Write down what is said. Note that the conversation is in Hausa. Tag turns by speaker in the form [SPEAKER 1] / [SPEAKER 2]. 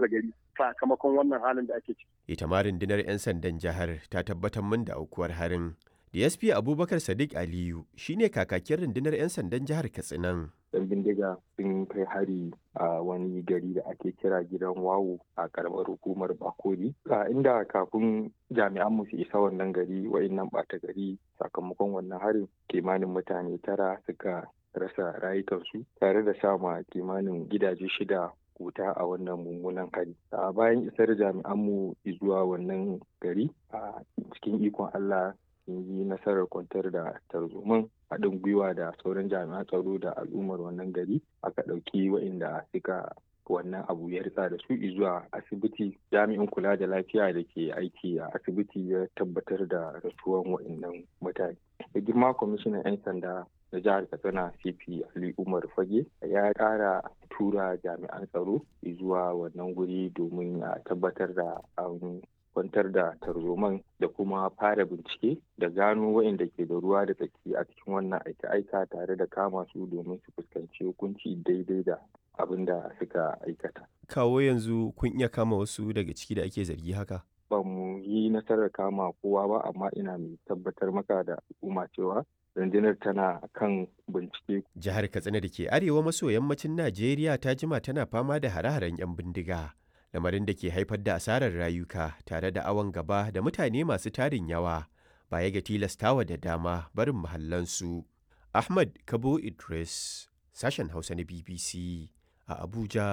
[SPEAKER 1] gari sakamakon wannan halin da ake ciki.
[SPEAKER 2] Ita ma rundunar 'yan sandan jihar ta tabbatar min da aukuwar harin. DSP Abubakar Sadiq Aliyu shine kakakin rundunar 'yan sandan jihar Katsinan.
[SPEAKER 3] yan bindiga sun kai hari a wani gari da ake kira gidan wawo a karamar hukumar bakori inda kafin jami'an mu su isa wannan gari wa'innan ɓata gari sakamakon wannan harin kimanin mutane tara suka rasa rayukansu tare da sama kimanin gidaje shida wuta a wannan mummunan hari a bayan isar jami'anmu zuwa wannan gari a cikin ikon allah sun yi nasarar kwantar da tarzoman haɗin gwiwa da sauran jami'an tsaro da al'ummar wannan gari aka ɗauki waɗanda suka wannan abu ya ritsa da su zuwa asibiti jami'in kula da lafiya da ke aiki a asibiti ya tabbatar da rasuwan waɗannan mutane da girma kwamishinan 'yan sanda na jihar katsina cp ali umar fage ya ƙara tura jami'an tsaro zuwa wannan guri domin a tabbatar da an kwantar da tarzoman da kuma fara bincike da gano waɗanda ke da ruwa da tsaki a cikin wannan aika-aika tare da kama su domin su fuskanci hukunci daidai da abin da suka aikata.
[SPEAKER 2] Kawo yanzu kun iya kama wasu daga ciki da ake zargi haka?
[SPEAKER 3] Ba mu yi nasarar kama kowa ba amma ina mai tabbatar maka da al'umma cewa rundunar tana kan bincike.
[SPEAKER 2] Jihar Katsina da ke arewa maso yammacin Najeriya ta jima tana fama da hare-haren 'yan bindiga. lamarin da ke haifar da asarar rayuka tare da awon gaba da mutane masu tarin yawa baya ga tilastawa da dama barin mahallansu. Ahmad Kabo Idris, sashen Hausa na BBC a Abuja,